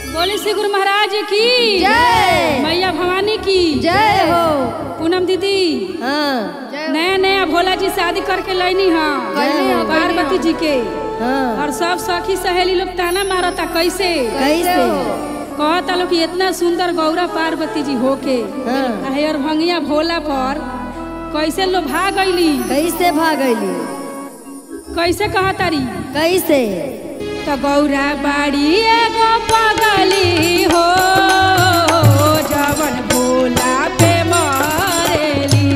बोली श्री गुरु महाराज की जय। मैया भवानी की जय हो पूनम दीदी हाँ नया नया भोला जी शादी करके लैनी हाँ कैली हाँ, कैली पार्वती जी के हाँ और सब सखी सहेली लोग ताना मारता कैसे कैसे कहता लोग कि इतना सुंदर गौरा पार्वती जी होके हाँ आहे और भंगिया भोला पर कैसे लोग भाग गईली कैसे भागली कैसे कहतारी कैसे तो गौरा बाड़ी एगो पगली हो जवन भोला पे मरेली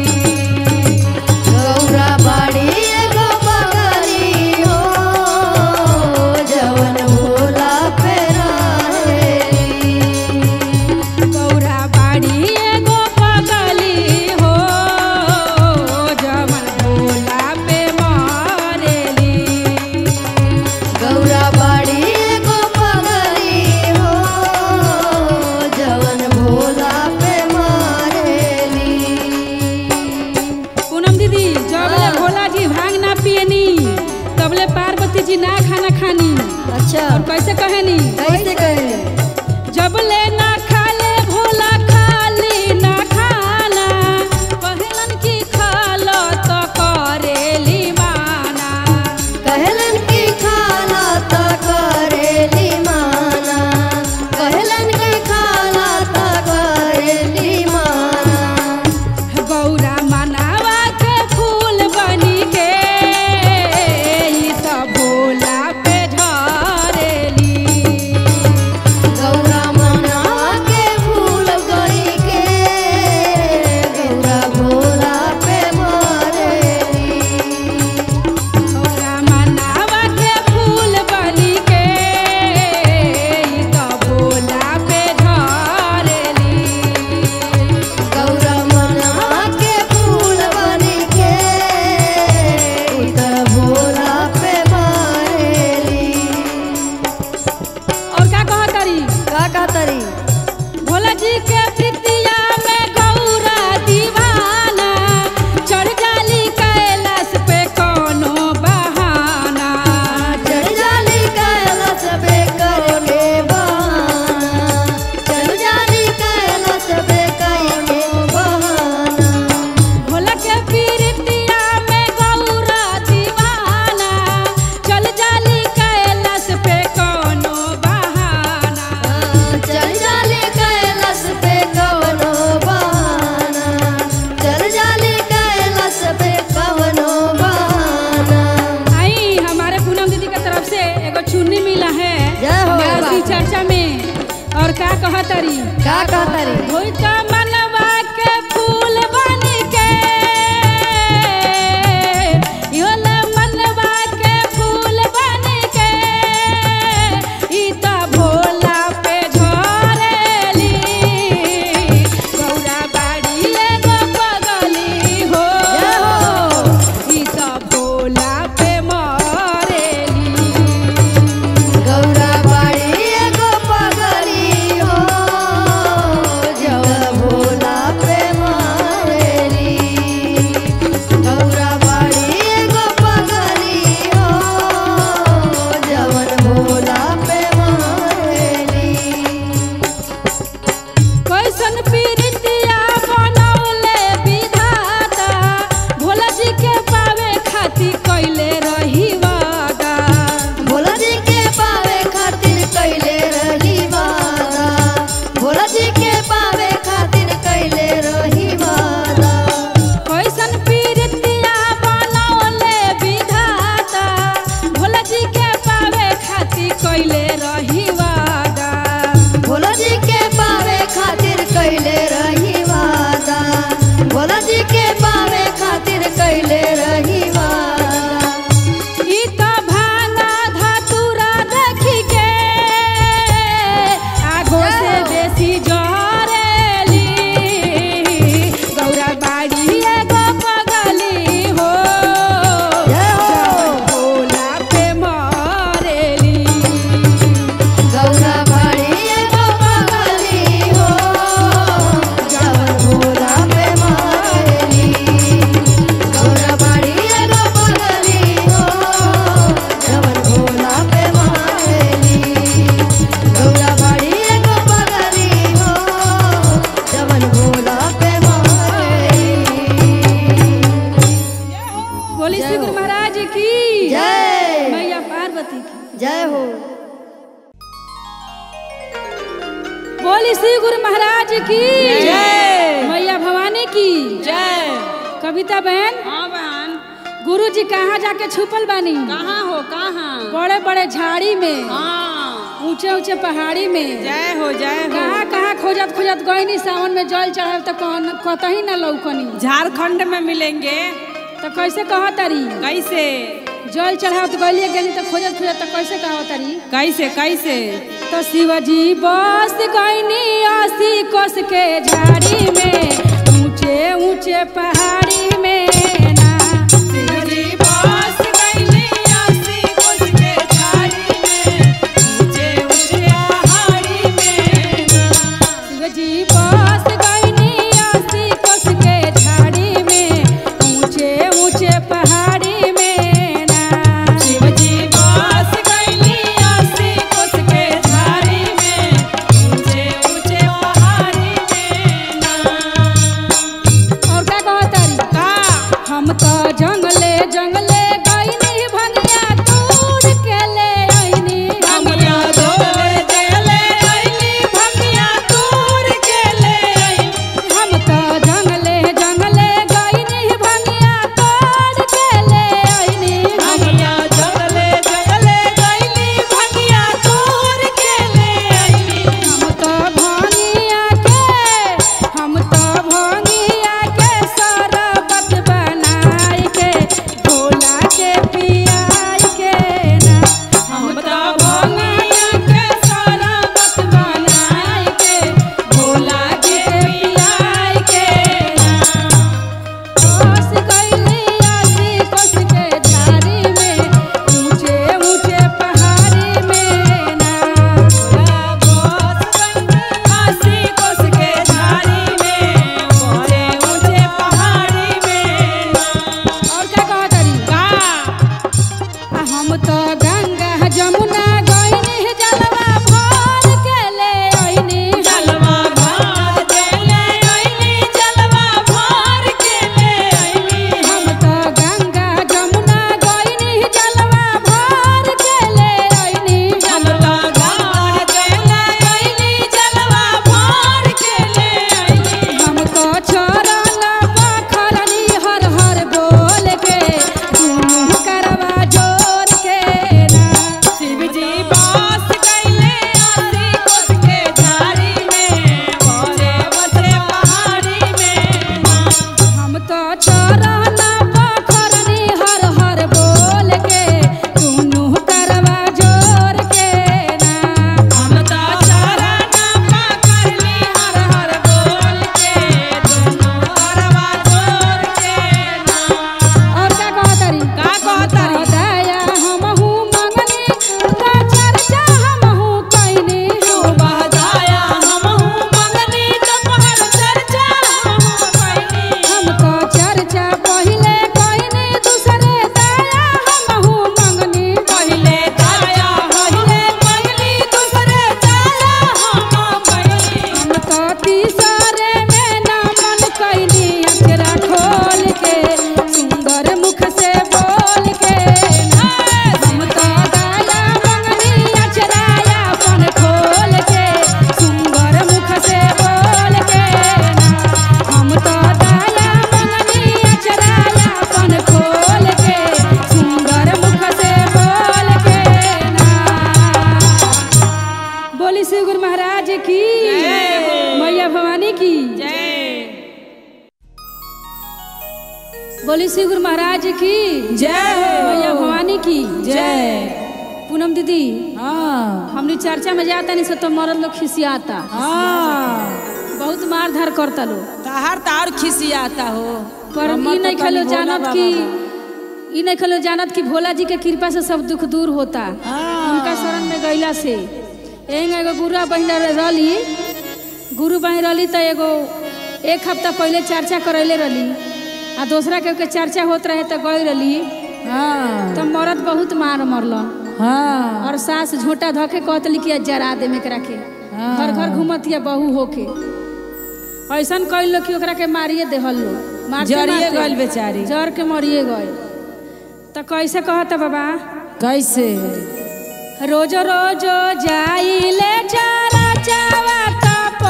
गौरा बाड़ी एगो बगली हो जवन भोला पे रहेली। गौरा बाड़ी एगो पगली हो जवन भोला पे मरेली गौरा बाड़ी एगो बगली हो जवन भोला पे मारेली पूनम दीदी जबले हाँ। भोला जी भांग ना पियनी तबले पार्वती जी ना खाना खानी अच्छा और कैसे कहेनी कैसे कहे जबले ना खाले भोला खाली ना खाना कहलन की खालो तो करेली माना कहलन की खाला त करेली माना कहलन की खाला त करेली माना गौरा मनावा के फूल बनी के ई तो भोला पे झरेली गौरा मना के फूल गई के गौरा भोला पे मारेली गौरा मनावा के फूल बनी के ई तो भोला पे झरेली गौरा मना के फूल बनी के उतर भोला पे मारेली और का कहतरी का कहतरी भोला जी के प्रीतिया में गौरा दीवाना चढ़ जाली कैलाश पे कोनो बहाना चढ़ जाली कैलाश पे करके बहाना चढ़ जाली कैलाश पे करके बहाना भोला के प्रीतिया में गौरा दीवाना चल जाली कैलाश पे कोनो बहाना चल जाली कैलाश पे कवनो बहाना चल जाली कैलाश पे कवनो बहाना आई हमारे पूनम दीदी के तरफ से एगो चुन्नी मिला है जय हो व्यास की बाबा। चर्चा में और का कहतरी का कहतरी होई त मनवा के फूल बन के योला मनवा के फूल बन के ई त भोला पे झरेली गौरा बाड़ी एगो पगली हो जय हो। ई त भोला पे मरेली गौरा बाड़ी एगो पगली हो जवन भोला पे मारेली गौरा बाड़ी एगो पगली हो जवन भोला पे मारेली कैसन पीरितिया बनौले विधाता भोला जी के पावे खातिर कैले रही वादा भोला जी के पावे खातिर कैले रही वादा भोला जी के पावे खातिर कैले रही वादा कैसन पीरितिया बनौले विधाता भोला जी के पावे खातिर कैले रही वादा भोला जी के पावे खातिर कैले रही वादा भोला जी के पावे खातिर कैले रही वादा ई त भांगा धतुरा देखी के आगो से बेसी जरेली गौरा बाड़ी एगो पगली हो जय हो। जवन भोला पे मरेली बोली श्री गुरु महाराज की जय। मैया भवानी की जय कविता बहन हाँ बहन गुरु जी कहाँ जाके छुपल बानी कहाँ हो कहाँ बड़े बड़े झाड़ी में हाँ ऊंचे ऊंचे पहाड़ी में जय हो जय हो कहाँ कहाँ खोजत खोजत गईनी सावन में जल चढ़ाव तो कौन कतही ना लौकनी झारखंड में मिलेंगे तो कैसे कह तारी कैसे जल चढ़ाव तो गलिए गेली तो खोजत खोजत तो कैसे कह तारी कैसे कैसे तो शिवजी बस गईनी अस्सी कोस के झाड़ी में ऊंचे ऊंचे पहाड़ी में ना शिवजी बस गइली अस्सी कोस के झाड़ी में, ऊंचे ऊंचे पहाड़ी में ना। शिवजी बस गईनी अस्सी कोस के झाड़ी में ऊंचे ऊंचे पहाड़ी में ना शिवजी बस गइली अस्सी कोस के झाड़ी में, ऊंचे ऊंचे पहाड़ी में ना। और क्या कहत तारी का हम तो जंगले जंगले गईनी भंगिया तोड़ के ले आईनी भंगिया तोड़ के ले आइली, भंगिया तोड़ के ले आइली। हम तो जंगले जंगले गईनी भंगिया तोड़ के ले आईनी भंगिया जंगले जंगले गइली, भंगिया तोड़ के ले आइली। हम तो भंगिया के हम तो भंगिया के शरबत बनाई के भोला के पियाई के ना हम तो भंगिया के शरबत बनाई के, भोला के पियाई के ना। कोस गईली आसी कोस के झाड़ी में ऊंचे ऊंचे पहाड़ी में ना भोला बस गइली अस्सी कोस के झाड़ी में, ऊंचे ऊंचे पहाड़ी में ना। और क्या कहत तारी का आ हम तो गंगा जमुना गईनी जलवा भर के ले आईनी जलवा भर के ले आइली, जलवा भर के ले आइली। हम तो गंगा जमुना गईनी जलवा भर के ले आईनी जलवा भर के ले आइली, जलवा भर के ले आइली। हम तो छोड़ल बखरनी हर हर बोल के दुनू करवा जोर के ना शिवजी बस गइले अस्सी कोस के झाड़ी में, बसे बसे पहाड़ी में ना। हम तो छोड़ल बखरनी हर हर बोल के दुनू करवा जोर के ना हम तो चरण पकड़ली हर हर बोल के, दुनू करवा जोर के ना। और क्या कहतरी का कहतरी? दया हमहू मंगनी का चर्चा हमहू कइनी बहदाया हमहू मंगनी तोहर चर्चा हमहू कइनी। हम तो चर्चा पहिले कइनी दूसरे दया हमहू मंगनी पहिले दाया पहिले मंगली, दूसरे दाया हम कइनी। हम तो तीसरे में नमन कइनी अचरा खोल के सुंदर मुख से बोल के हम तो दया मंगनी अचराया अपन खोल के सुंदर मुख से बोल के हम तो दया मंगनी अचराया अपन खोल के सुंदर मुख से बोल के बोली श्री गुरु महाराज की जय हो। मैया भवानी की जय बोली श्री गुरु महाराज की जय मैया भवानी की जय पूनम दीदी हाँ हमने चर्चा में जाता नहीं से तो मरद लोग खिसियाता हाँ बहुत मार धार करता लो ताहर तार खिसियाता हो पर हमर ई तो नहीं तनी खलो भोला जानत बाबा की बा। ई नहीं खलो जानत कि भोला जी के कृपा से सब दुख दूर होता हाँ। उनका शरण में गईला से एंग एगो गुरुआ बहिन रहली गुरु बहिन रहली तो एगो एक हफ्ता पहले चर्चा करैले रहली आ दूसरा के के चर्चा होत रहे तो गई रहली हाँ तो मरद बहुत मार मरलन हाँ और सास झोटा धके कहतली कि आज जरा दे में एकरा के हाँ। घर घर घूमत या बहू होके ऐसन कइल कि ओकरा के मारिए देहल लो मारते जरिए मारते गइल बेचारी जर के मरिए गए तो कैसे कहता बाबा कैसे रोज रोज जाइले चारा चावा तो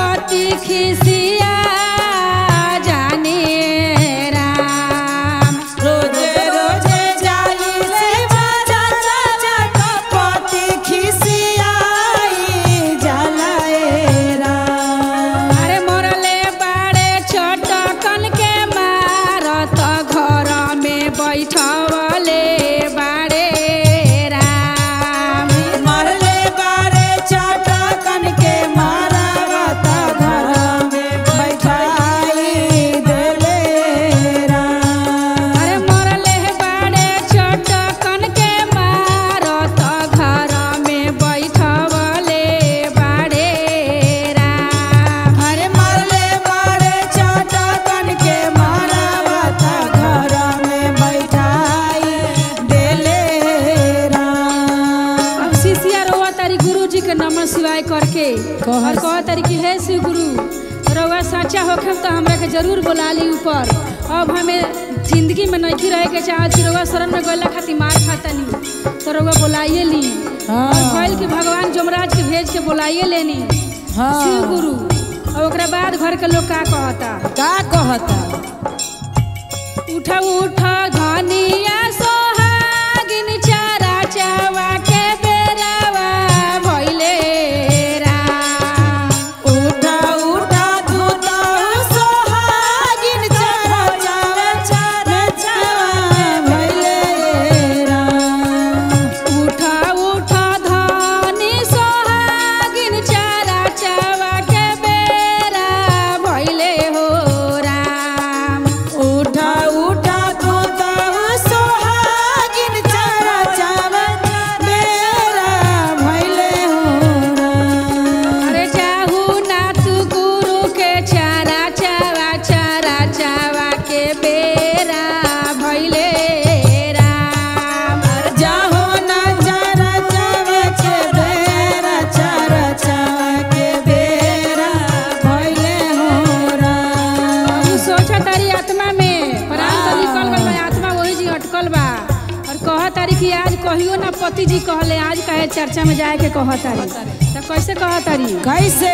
जी के नमन शिवाय करके कहस। और कह तारी कि हे शिव गुरु रउआ सच्चा होखे तो हमरा के जरूर बोला ली ऊपर अब हमें जिंदगी में नहीं रहे के चाहत कि रउआ शरण में गइला खातिर मार खातनी तो रउआ बोलाइए ली हाँ। और भइल कि भगवान जमराज के भेज के बोलाइए लेनी हाँ। शिव गुरु और ओकरा बाद घर के लोग का कहता का कहता उठ उठ धनिया सोहागिन चारा चावा के बेरावा भइले राम उठा उठा धूता सोहागिन चारा चारा चारा चारा भइले राम उठ उठ धनी सोहागिन चारा चावा के बेरा भइले हो राम उठा उठा धूता सोहागिन चारा चारा मेरा भइले हो राम अरे चाहू ना तू गुरु के चारा चावा चारा चावा के बेरा भइले राम जाहो ना चारा चावा के बेरा चारा चावा के बेरा भइले हो राम तू सोचा तारी आत्मा में प्राण तो निकल गल बा आत्मा वही जी अटकल बा और कह तारी कि आज कहियो ना पति जी कहले आज काहे चर्चा में जाए के कह तारी तो कैसे कह तारी कैसे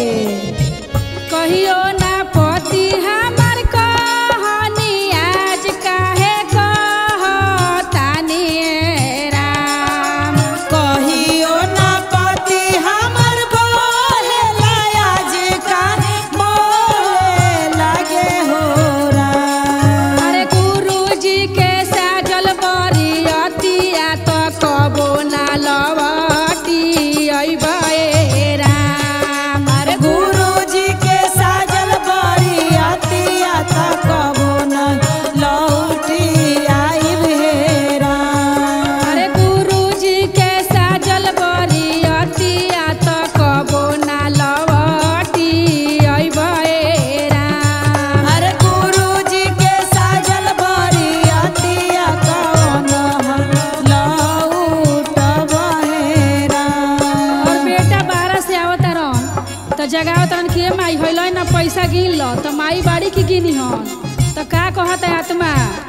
कहियो ना पति हमार कहनी आज काहे कहतानी राम कहियो ना पति हमर बोले लाज का बोले लागे हो राम अरे गुरु जी के साजल बरियतिया तो कबो ना लवटी अइबे राम अरे गुरु जी के साजल बड़ी अतिया त कबो न लौटी आइब हे राम अरे गुरु जी के साजल बरियतिया तो कबो ना लवटी अइबे राम अरे गुरु जी के साजल बड़ी अतिया कौन लौटब हे राम और बेटा बारह से आवत रहन तो जगावत रहन कि ए माई होइल ना पैसा गिन लो तो माई बाड़ी की गिनी हन तो का कहत है आत्मा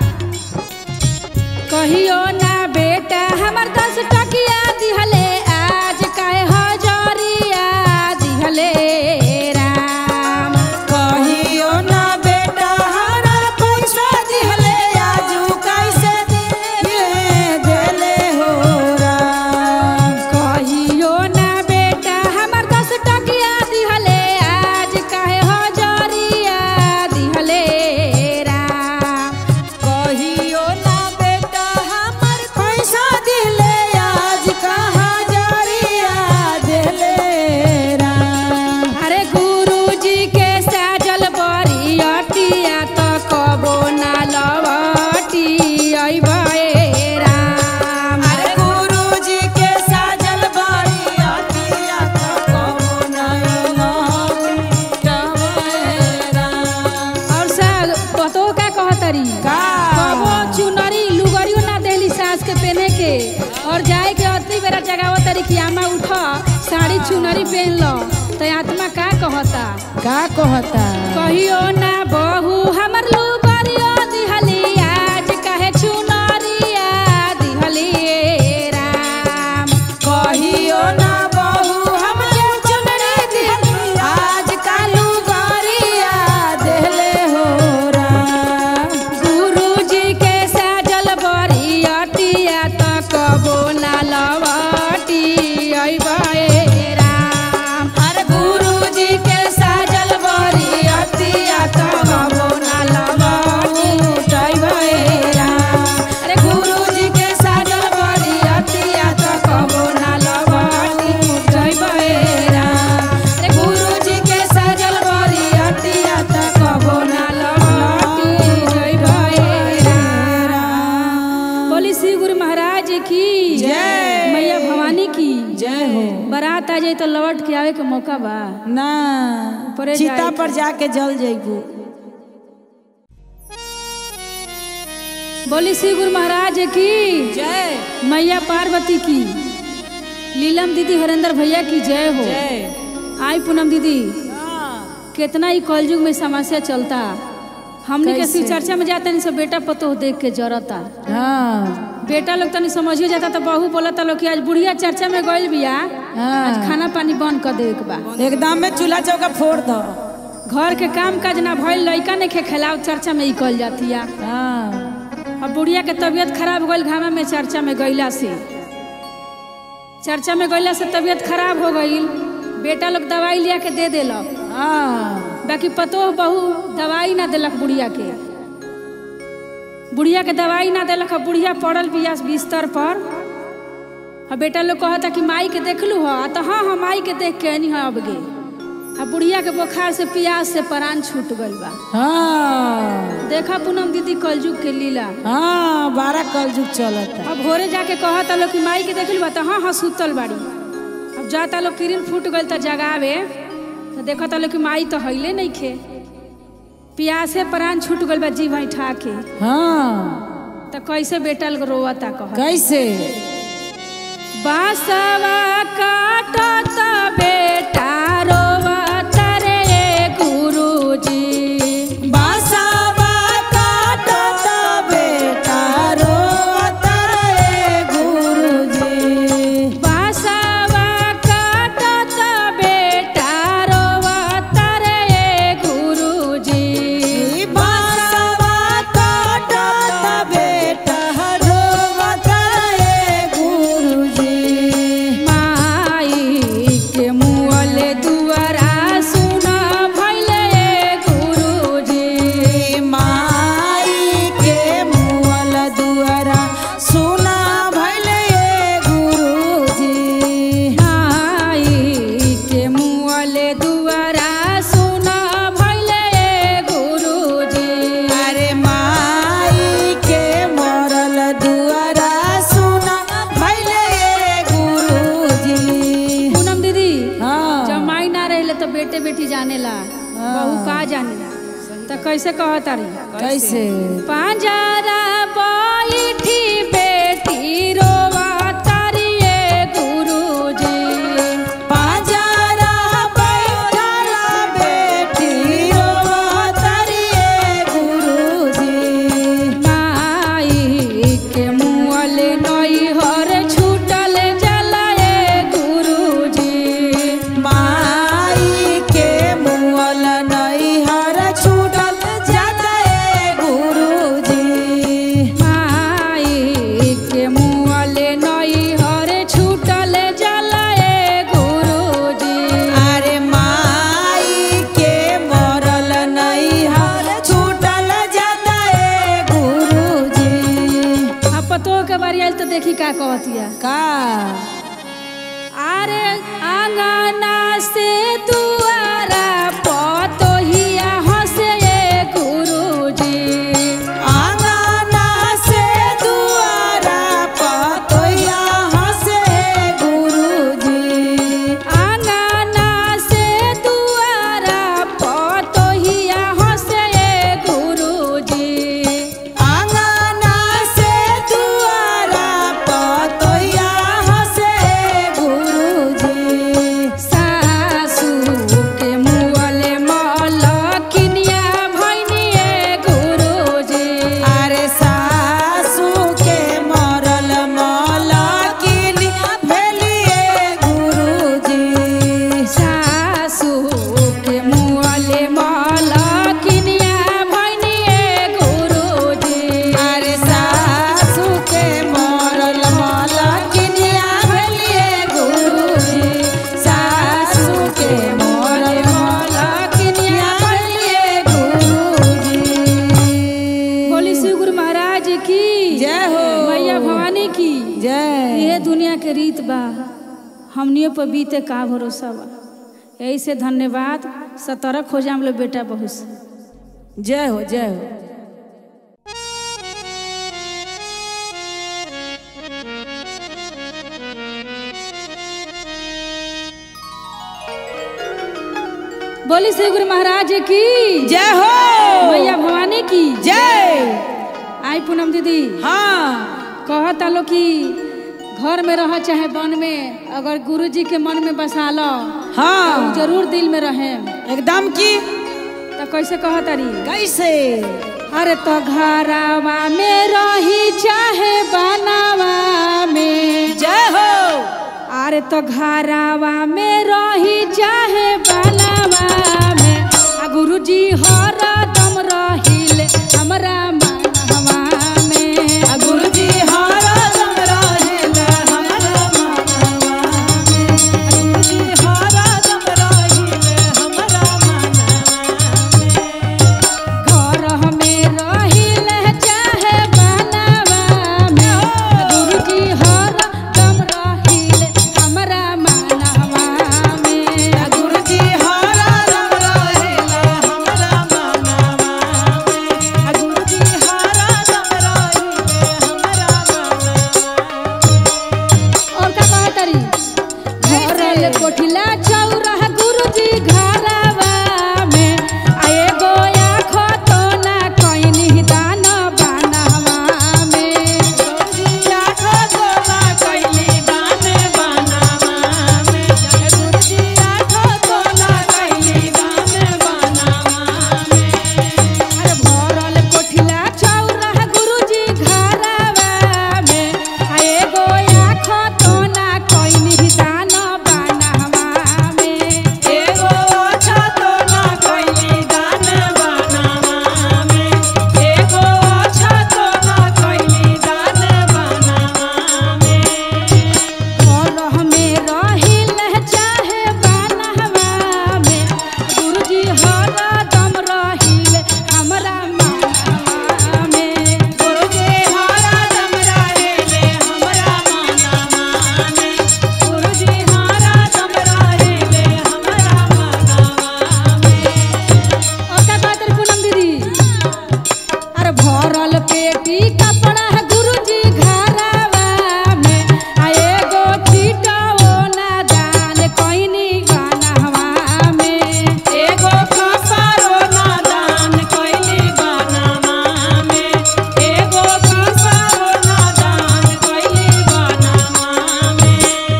कहियो ना बेटा हमर दस टकिया दिहले आज काहे हजरिया दिहले राम कहियो ना बेटा हमारा पैसा दिहले आजू कैसे दिए देले हो राम कहियो ना बेटा हमर दस टकिया दिहले आज काहे हजरिया दिहले राम कहियो ना बेटा हमर पैसा दिले आज कहाँ जरिया देले राम अरे गुरु जी के साजल बरियतिया तो कबो ना लवटी अइबे राम अरे गुरु जी के साजल बारी अतिया तो कबो नहीं लौटब राम और सा पतो का कहतरी का? कबो चुनरी लुगरियो ना देली सास के पहने के और जाए के अतरी बेरा जगावत तरी कि आमा उठ साड़ी चुनरी पहन लो तो आत्मा का कहता का कहता कहियो ना बहू हमर लुगरियो दिहली आज काहे चुनरिया दिहली राम कहियो ना बहू हमके चुनरी दिहली आज कालू गरिया देले हो राम गुरु जी के साजल बरियतिया त कबो ना लवटी अइबे राम अरे गुरु जी के साजल बरी अतिया तो कबो ना लौटबै राम अरे गुरु जी के साजल बरी अतिया तो कबो ना लौटबै राम अरे गुरु जी के साजल बरी अतिया तो कबो ना लौटबै राम बोली श्री गुरु महाराज की जय। मैया भवानी की जय हो बारात आ जाए तो लौट के आवे के मौका बा ना ऊपरे चिता जाए पर जाके जल जइबू बोली श्री गुरु महाराज की जय मैया पार्वती की लीलम दीदी हरेंद्र भैया की जय हो जय आई पूनम दीदी हाँ कितना ही कलयुग में समस्या चलता हमने के कैसे? शिव चर्चा में जाते नहीं सब बेटा पतो देख के जरता हाँ बेटा लोग तनी समझिए जाता तो बहू बोलता लोग कि आज बुढ़िया चर्चा में गइल बिया हाँ। आज खाना पानी बंद कर दे बा एकदम में चूल्हा चौका फोड़ दो घर के काम काज ना भइल लइका ने खे खिलाव चर्चा में ही कल जातिया हाँ अब बुढ़िया के तबीयत खराब गइल घामा में चर्चा में गइला से चर्चा में गइला से तबीयत खराब हो गइल बेटा लोग दवाई लिया के दे देलक हाँ बाकी पतो बहू दवाई ना देलक बुढ़िया के बुढ़िया के दवाई ना देलक अब बुढ़िया पड़ल बिया बिस्तर पर अब बेटा लोग कहता कि माई के देखलू हो तो हाँ हाँ माई के देख के नहीं अब गे अब बुढ़िया के बुखार से प्यास से प्राण छूट गइल बा हाँ देखा पूनम दीदी कलजुग के लीला हाँ बारह कल जुग चलता अब भोरे जाके कहता लोग कि माई के देखल बा तो हाँ हाँ सुतल बाड़ी अब जाता लोग किरिन फूट गइल तो जगावे तो देखता लोग कि माई तो हईले नहीं खे प्यासे प्राण छूट गइल बा जी भाई ठा के हाँ तो कैसे बेटा लोग रोवता कह कैसे बासवा काटत बेटा रोवत रे गुरुजी बासावा काटत बेटा रोवत रे गुरुजी बासवा काटत बेटा रोवत रे गुरुजी बासावा काटत बेटा रोवत रे गुरुजी माई के मुअल दुआरा सुन भइले गुरुजी माई के मुअल दुआरा सुना भइले गुरुजी माई के मुअल दुआरा सुन भइले गुरुजी अरे माई के मरल दुआरा सुना भइले गुरुजी पूनम दीदी हाँ जब माई ना रहे तो बेटे बेटी जानेला बहू का जानेला तो कैसे कहता रही कैसे पांजरा बैठी बेटी रोवा तारिये गुरुजी पाजारा बैठल बेटी रोवत रे गुरुजी माई के मुअल नैहर छूटल जलाए गुरुजी माई के मुअल नैहर छूटल जाते गुरुजी माई के मुअल नैहर छूटल जलाए गुरुजी अरे माई के मरल नैहर छूटल जाते गुरुजी आ पतो के बारी आयल तो देखी का कहतिया का अरे आंगना से दुआरा पतोहिया हंसे गुरुजी आंगना से दुआरा पतोया हंसे गुरुजी आंगना से दुआरा पतोहिया हंसे गुरुजी आंगना से दुआरा पतोया हंसे गुरुजी सासू के मुअल मलकिनिया भैनिए गुरुजी अरे सासू के मरल मलकिनी भेलिए गुरुजी सासू के मुअल मलकिनिया भैनिए गुरुजी अरे सासू के मरल मलकिनिया भेलिए गुरुजी सासू के मरल मलकिनिया भेलिए गुरुजी बोली श्री गुरु महाराज की जय हो मैया भवानी की जय ये दुनिया के रीत बा हमनियों पर बीते का भरोसा बा यही से धन्यवाद सतर्क हो जाम लोग बेटा बहुत से जय हो जय हो बोली श्री गुरु महाराज की जय हो मैया भवानी की जय आई पूनम दीदी हाँ कहता लो कि घर में रह चाहे वन में अगर गुरु जी के मन में बसा लो हाँ जरूर दिल में रहे एकदम की तो कैसे कह तारी कैसे अरे तो घरावा में रही चाहे बनावा में जय हो अरे तो घरावा में रही चाहे बनावा में आ गुरु जी हर दम रहिल हमरा मनवा में आ गुरु जी हरा दम रहेल हमरा मनवा में गुरुजी हरा दम रहेल हमरा मनवा घर में रहिल चाहे बनावा में आ गुरु जी हर दम रहिल हमरा मनवा में आ गुरु गुरुजी हरा दम रहेल हमरा मनवा में गुरुजी हरा दम रहेल हमरा मनवा और का कहत तारी घरल कोठिला चौरह गुरुजी घरवा में आ एगो आँखो तो ना कइनी दान बनवा में गुरुजी आँखों तोला कैली दान बनावा में गुरुजी आँखों तोला कैली दान बनावा में अरे भरल कोठिला चौरह गुरुजी घरवा में आ एगो आँखो तो ना कइनी दान बनवा में एगो अच्छा तोला कैली दान बनावा में एगो अच्छा तोला कैली दान बनावा में घर में रहिल चाहे बनवा में गुरुजी हरदम रहिल हमरा मनवा में गुरुजी हरा दम रहेले हमरा मनवा में गुरुजी हरा दम रहेले हमरा मनवा में और का कहत रही पूनम दीदी अरे भरल पेटी कपड़ा है गुरुजी घरवा में आ एगो छीटाओ ना दान कइनी बनवा में एगो कसारो नादान कैली बनावा में एगो कसारो नादान कैली बनावा में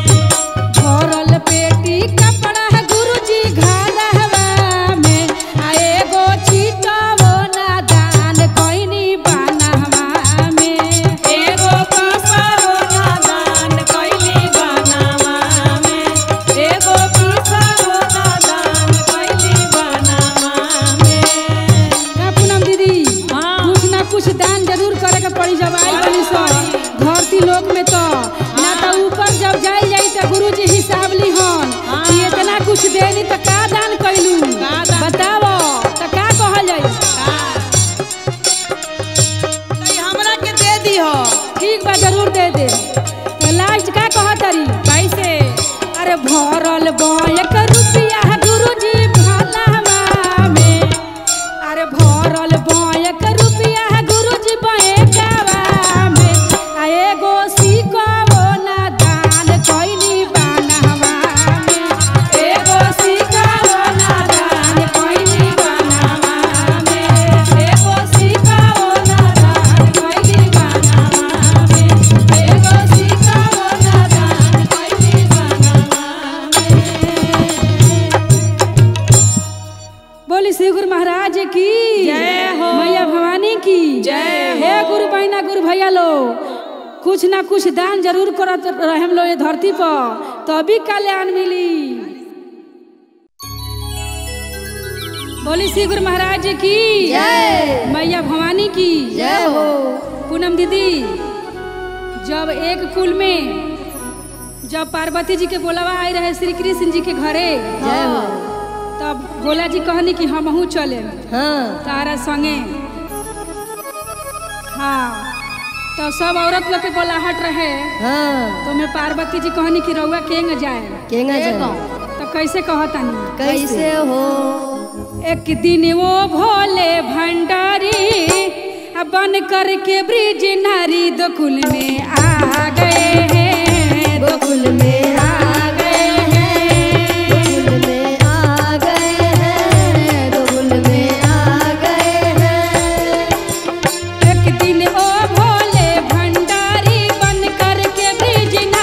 भरल पेटी कपड़ा है गुरुजी घरवा में आ एगो छीटाओ ना दान कइनी बनवा में एगो कसारो नादान कैली बनावा में एगो कसारो नादान कैली बनावा में का पूनम दीदी हाँ। कुछ ना कुछ दान जरूर करे के पड़ी जब आई बनी सो धरती लोक में तो ना तो ऊपर जब जाई जाई तो गुरुजी हिसाब लिहन हाँ। कि इतना कुछ देनी तो का दान कइलू का दान? बताओ तो का कहल जाई तई हमरा के दे दिहो ठीक बा जरूर दे दे तो लास्ट का कहत तारी कैसे अरे भरल एक रुपया है गुरुजी भलावा में अरे भरल एक रुपया है गुरुजी बैंकवा में आ एगो सिक्काओ ना दान कइनी बनवा में एगो सिक्काओ ना दान कइनी बनवा में एगो सिक्काओ ना दान कइनी बनवा में एगो सिक्काओ ना दान कइनी बनवा में बोली श्री गुरु महाराज की जय हो। मैया भवानी की जय हे हो। गुरु बहना गुरु भैया लो कुछ ना कुछ दान जरूर करत रहम लो ये धरती पर तभी कल्याण मिली बोली श्री गुरु महाराज की जय मैया भवानी की जय हो पूनम दीदी जब एक कुल में जब पार्वती जी के बोलावा आए रहे श्री कृष्ण जी के घरे जय हो तब भोला जी कहनी कि हमहू चले हाँ तारा संगे हाँ तो सब औरत लोग के बोलाहट रहे हाँ तो मैं पार्वती जी कहनी कि रउआ केंग जाए केंगा जाओ तो कैसे कहतानी कैसे हो एक दिन वो भोले भंडारी अब बन करके ब्रिज नारी दोकुल में आ गए हैं गोकुल में आ गए हैं गोकुल में आ गए हैं गोकुल में आ गए हैं एक दिन ओ भोले भंडारी बन करके ब्रिज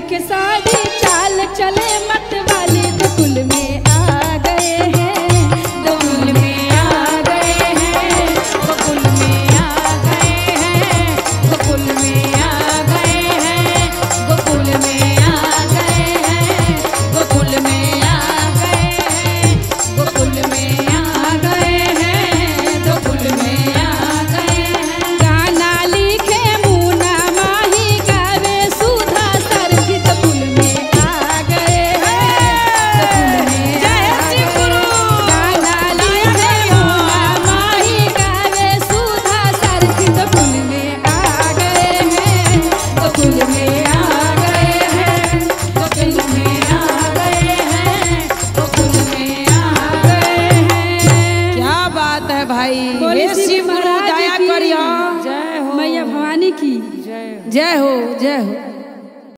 के साड़ी चाल चले मत वाली दुकुल में आ गए हैं दुकुल में आ गए हैं दुकुल में आ गए हैं दुकुल में आ गए हैं गोकुल में आ गए हैं गोकुल में आ गए हैं गोकुल में आ गए हैं गोकुल में आ गए हैं गाना लिखे मुना माही गावे सुधा सरगी गोकुल में आ गए हैं गोकुल में जय श्री गुरु गाना लिखे मुना माही गावे सुधा सरगी गोकुल में आ गए हैं गोकुल में आ गए हैं गोकुल में आ गए हैं गोकुल में आ गए हैं क्या बात है भाई बोले हे श्री शिव गुरु महाराज दया की करियो मैया भवानी की जय हो जय हो जय हो